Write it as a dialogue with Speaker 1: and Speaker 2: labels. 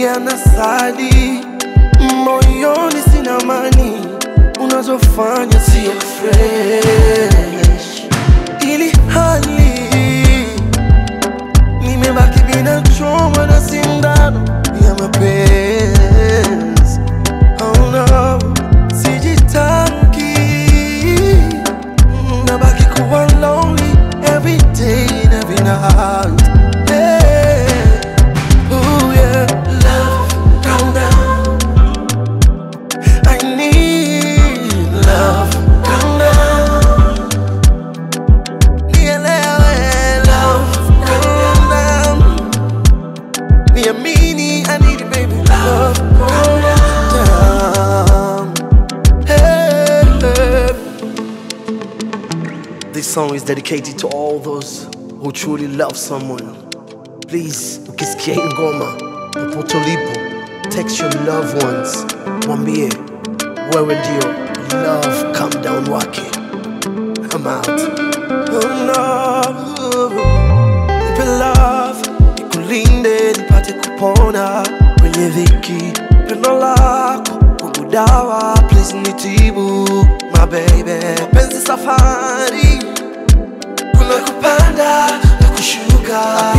Speaker 1: nalia na sali moyoni, sina amani, unazofanya sio fresh, ili hali nimebaki bila choma na sindano ya mapenzi. Oh no, sijitaki, nabaki kuwa lonely every day and every night. Hey, ooh yeah, love, calm down. I need love, calm down. Nielewe, love, calm down. Niamini, I need you, baby. Love, calm down. Hey, hey. This song is dedicated to all those who truly love someone. Please, ukisikia hii ngoma popote ulipo, text your loved ones, mwambie wewe ndio love calm down wake. I'm out. Oh no. Nipe love, nikulinde, nipate kupona kwenye dhiki. Pendo lako kwangu dawa, please nitibu my baby. Penzi safari, kuna kupanda na kushuka.